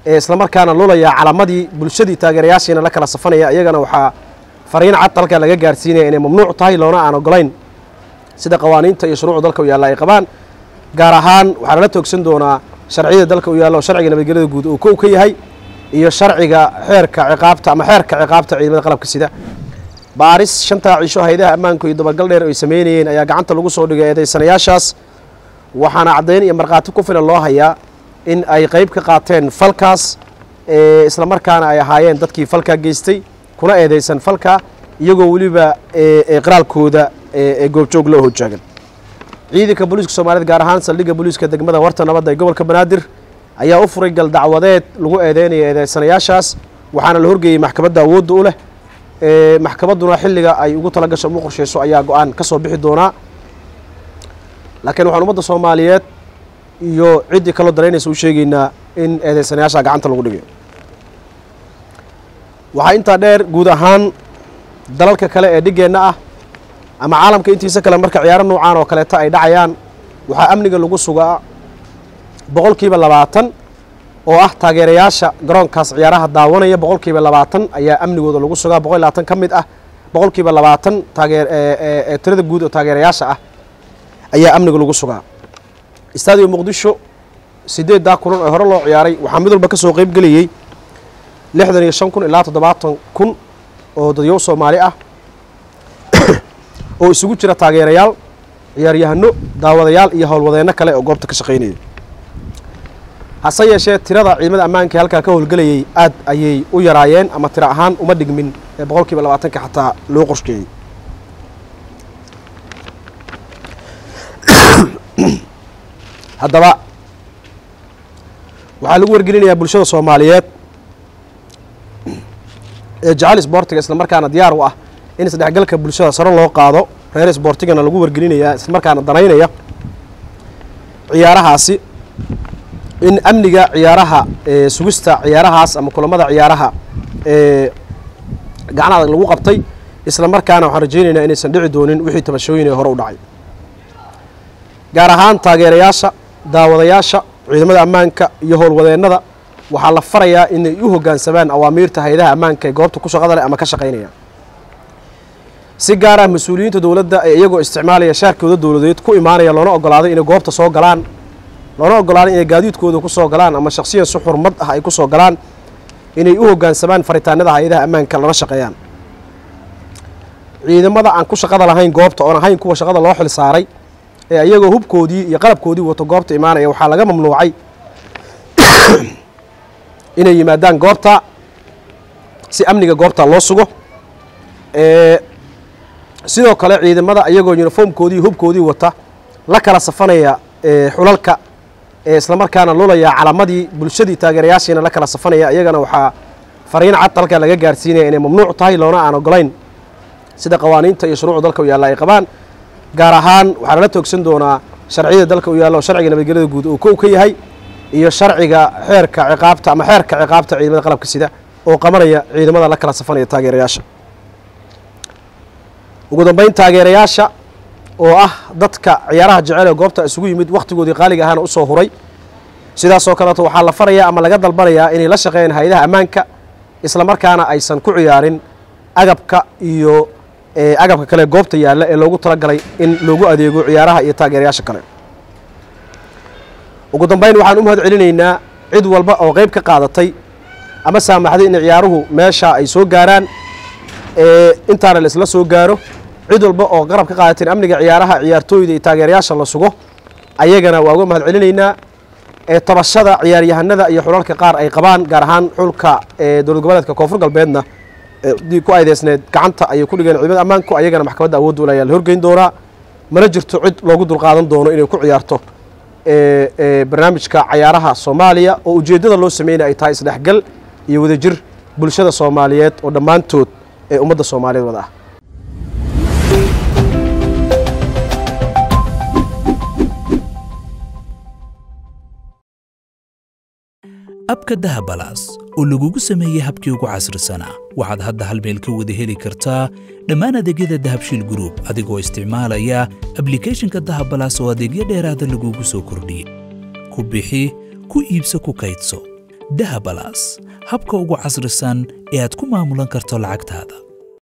ee islamarkaana lulayaa calamadii bulshadii taageerayaashiina la kala safanaya iyagana waxaa fariin cad dalka laga gaarsiinaya inay mamnuuc tahay loona aan ogolayn sida qawaaniinta iyo shuruucda dalka u yaalla ay qabaan gaar ahaan waxaa lala toogsan doonaa sharciyada dalka u yaalla oo sharciga nabadgelyada guud uu kow ka yahay iyo sharciga xeerka ciqaabta ama xeerka ciqaabta ciidamada qalabka sida baaris shantaa cisho haydaha ammaanku iyo dabagal dheer ay sameynayeen ayaa gacanta lagu soo dhigay eedaysanayaashaas waxaana caddayn iyo markhaati ku filan loo hayaa in ay qayb ka qaateen falkaas islamarkaana ay ahaayeen dadkii falkaa geystay kuna eedaysan falka iyagoo weliba qiraalkooda goobjoog loo hojaagan ciidanka booliiska soomaaliyed gaar ahaan saldhigga booliiska degmada warta nabadda ee gobolka banaadir ayaa u furay gal dacwadeed lagu eedeynaya eedeysanayaashaas waxaana la horgeeyey maxkamadda awoodda u leh maxkamadduna xilliga ay ugu tala gasho ugu qorsheyso ayaa go-aan ka soo bixi doonaa laakiin waxaan ummadda soomaaliyeed iyo ciddii kaloo daraynaysa u sheegaynaa in eedeysanayaasha gacanta lagu dhigayo waxaa intaa dheer guud ahaan dalalka kale ee dhiggeenna ah ama caalamka intiisa kale marka ciyaaro noocaan oo kaleeta ay dhacayaan waxaa amniga lagu sugaa boqolkiiba labaatan oo ah taageerayaasha garoonkaas ciyaaraha daawanaya boqolkiiba labaatan ayaa amnigooda lagu sugaa boqol labaatan ka mid ah boqolkiiba labaatan taageer tirada guud oo taageerayaasha ah ayaa amniga lagu sugaa staadium muqdisho sideeddaa kulan ee hore loo ciyaaray waxaa mid walba ka soo qayb geliyey lixdan iyo shan kun ilaa toddobaatan kun oo dadyow soomaali ah oo isugu jira taageerayaal ciyaaryahano daawadayaal iyo howlwadeenno kale oo goobta ka shaqaynaya hase yeeshee tirada ciidamada ammaanka halkaa ka howlgelayay aad ayay u yaraayeen ama tiro ahaan uma dhigmin ee boqolkiiba labaatanka xataa loo qorsheeyey haddaba waxaa lagu wargelinayaa bulshada soomaaliyeed ee jecel isboortiga islamarkaana diyaar u ah in isdhexgalka bulshada saro loo qaado reer isboortigana lagu wargelinayaa islamarkaana danaynaya ciyaarahaasi in amniga ciyaaraha sugista ciyaarahaas ama kulamada ciyaaraha gacan adag lagu qabtay islamarkaana waxaan rajaynaynaa inaysan dhici doonin wixii tabashooyin ee hore u dhacay gaar ahaan taageerayaasha daawadayaasha ciidamada ammaanka iyo howlwadeennada waxaa la farayaa inay u hoggaansamaan awaamiirta hayadaha ammaanka ee goobta ku shaqada leh ama ka shaqaynaya si gaar ah mas-uuliyiinta dowladda ee iyagoo isticmaalaya shaarkooda dowladeed ku imaanaya loona ogolaaday inay goobta soo galaan loona ogolaaday inay gaadiidkooda ku soo galaan ama shakhsiyan si xurmad ah ay ku soo galaan inay u hoggaansamaan faritaanada hay-adaha ammaanka lana shaqeeyaan ciidamada aan ku shaqada lahayn goobta oon ahayn kuwa shaqada loo xil saaray ee iyagoo hubkoodii iyo qalabkoodii wato goobta imaanaya waxaa laga mamnuucay inay yimaadaan goobta si amniga goobta loo sugo sidoo kale ciidamada iyagoo uniformkoodii hubkoodii wata la kala safanaya xulalka islamarkaana lulayaa calamadii bulshadii taageerayaashiina la kala safanaya iyagana waxaa fariin cad dalka laga gaarsiinaya inay mamnuuc tahay loona aan ogolayn sida qawaaniinta iyo shuruucda dalka u yaalla ay qabaan gaar ahaan waxaa lala toogsan doonaa sharciyada dalka u yaalla oo sharciga nabadgelyada guud uu kow ka yahay iyo sharciga xeerka ciqaabta ama xeerka ciqaabta ciidamada qalabka sida oo qabanaya ciidamada la kala safanaya taageerayaasha ugu dambeyn taageerayaasha oo ah dadka ciyaaraha jecel ee goobta isugu yimid wakhtigoodii qaaliga ahaana u soo huray sidaasoo kaleeto waxaa la farayaa ama laga dalbanayaa inay la shaqeeyaan hay-adaha ammaanka islamarkaana aysan ku ciyaarin agabka iyo agabka kale goobta yaalla ee loogu talagalay in loogu adeego ciyaaraha iyo taageerayaasha kale ugu dambeyn waxaan u mahad celinaynaa cid walba oo qayb ka qaadatay ama saamaxday in ciyaaruhu meesha ay soo gaaraan intaana la isla soo gaaro cid walba oo qarab ka qaadateen amniga ciyaaraha ciyaartooyda iyo taageerayaasha la sugo ayagana waa uga mahad celinaynaa ee tabashada ciyaaryahanada iyo xulalka qaar ay qabaan gaar ahaan xulka dowlad goboleedka koonfur galbeedna dii ku aydeysneed gacanta ayay ku dhigeen ciidamada ammaanku ayagana maxkamadda awoodda ula ayaa la horgeyn doonaa mana jirto cid loogu dulqaadan doono inay ku ciyaarto barnaamijka cayaaraha soomaaliya oo ujeeddada loo sameynaya ay tahay isdhexgal iyo wadajir bulshada soomaaliyeed oo dhammaantood ee ummadda soomaaliyeed wada ah abka dahabalaas oo lagugu sameeyey habkii ugu casrisanaa waxaad hadda hal meel ka wada heli kartaa dhammaan adeegyada dahabshiil gruub adigoo isticmaalaya ablikhethonka dahabalaas oo adeegyo dheeraada lagugu soo kordhiyey ku bixi ku iibso ku kaydso dahabalas habka ugu casrisan ee aad ku maamulan karto lacagtaada